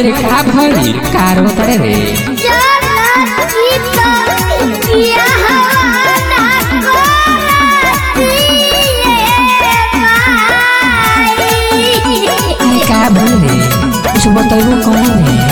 रे का भइल कारो तरे रे अरे का भइल रे कुछ बतैबो कौन रे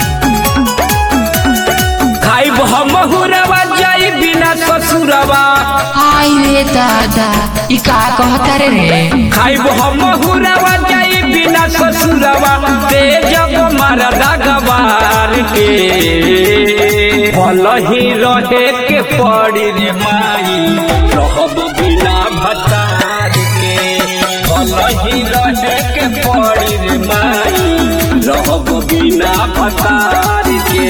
खाइब हम हुरवा जाई बिना ससुरवा आई रे दादा ई का कहता रे रे खाइब हम हुरवा जाई बिना ससुरवा ते जब मरदा गवार के भल ही रहे के पड़ी रे माई रहब बिना भतार के भल ही रहे के पड़ी रे माई रहब बिना भतार के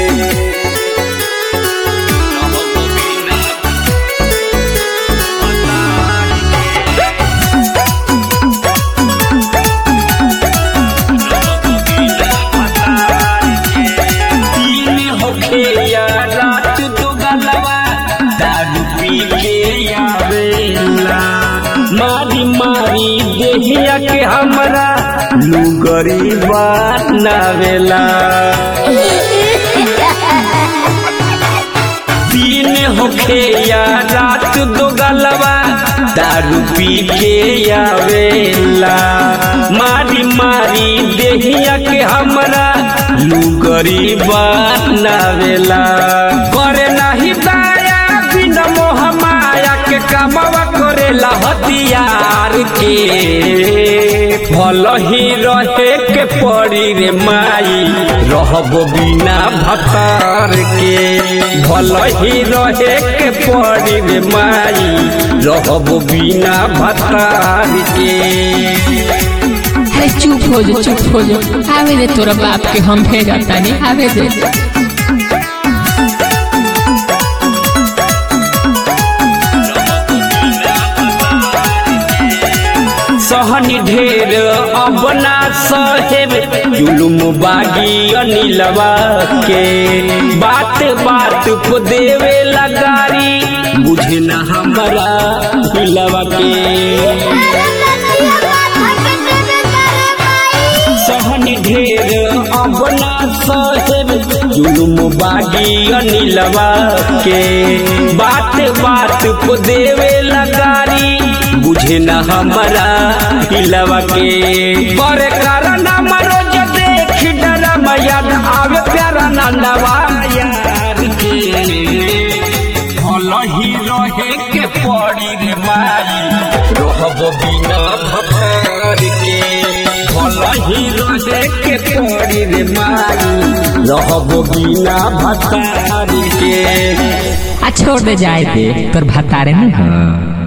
रहब बिना दिन होखे या रात दो गलवा दारू पी के आवेला मारी मारी देहिया के हमरा लुगरी बनावेला दिन होखे या रात दो गलवा दारू पी के आवेला मारी मारी देहिया के हमरा लुगरी बनावेला करे नाही दाया बिन मोह माया के कमवा करेला हथियार के भल ही रहे के पड़ी रे माई रहब बिना भतार के भल ही रहे के पड़ी रे माई रहब बिना भतार के अरे चुप हो जा चुप हो जा आवे दे तोरा बाप के हम भेजा तानी आवे दे सहनी ढेर अपना सहेब जुलुम बागी अनिलवा के बात बात को देवे लगारी बुझे न हमारा हिलवा के सहनी ढेर अपना सहेब जुलुम बागी अनिलवा के बात बात को देवे लगारी बुझे न हमारा हिलवा के बड़े कारण मरो जो देख डरम याद आवे प्यारा नंदवा यार के भल ही रहे के पड़ी रे माई रहब बिना भतार के भल ही रहे के पड़ी रे माई रहब बिना भतार के आ छोड़ दे जाए दे तोर भतारे न हो